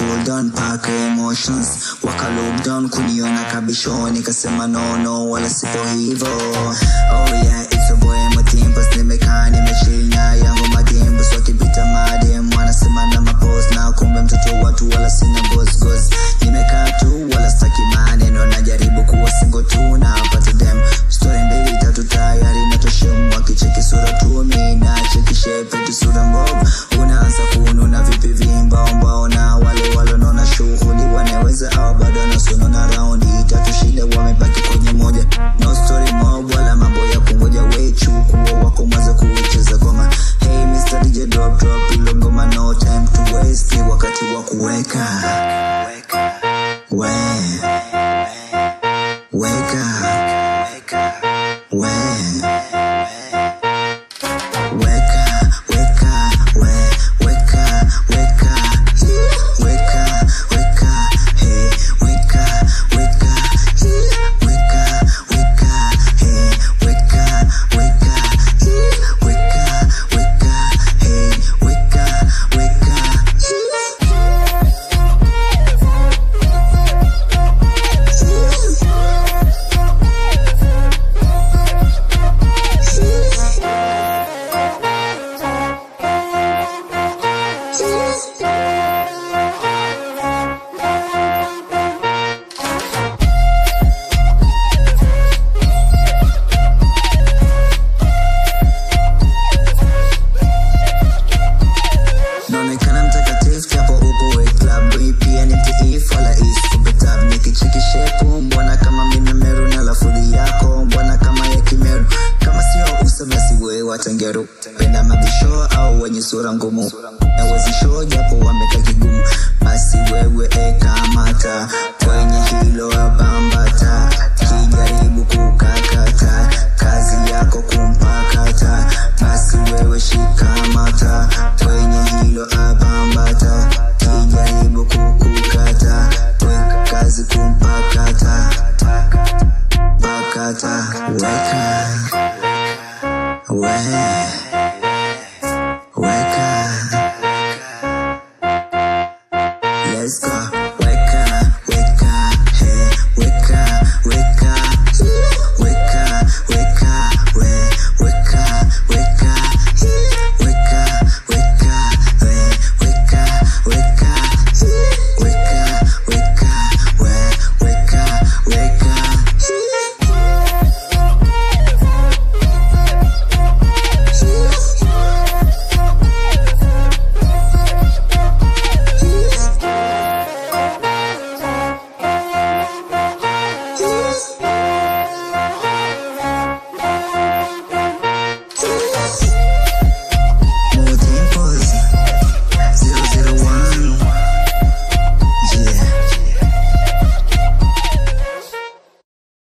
cool down pack emotions waka look down kuniona kabisho nikasema no no wala sipo hivo oh yeah it's a boy matimbas nimekaa nimechinya yangu madimbas wakipita madem wanasema na mapos na kumbe mtoto watu wala sina gos gos nimekaa tu wala staki maneno najaribu kuwa singo tu na pata dem story mbili tatu tayari natoshemu wakicheki sura tu mi na cheki shepe tu sura mbovu unaanza kununa vipi vimbaombao na wale walonona shughuli wanaweza au bado nasonona raundi tatu shida wamebaki kwenye moja no story mob wala mambo ya kungoja wechu kuwa wako mwanza kucheza goma hey Mr. DJ drop drop ilo ngoma no time to waste ni wakati wa kuweka we weka we weka weka we weka weka Hii, weka weka hey weka weka Hii, weka weka hey weka weka Hii, weka weka hey weka weka naonekana mtakatifu japo uko we club hii pia ni mtiifu wala iskubetab nikichikishepu mbona kama mimi meru na lafudhi yako mbona kama ya kimeru kama sio usemesi wewe watengeru penda mabisho au wenye sura ngumu na wezisho japo wameka kigumu basi wewe ekamata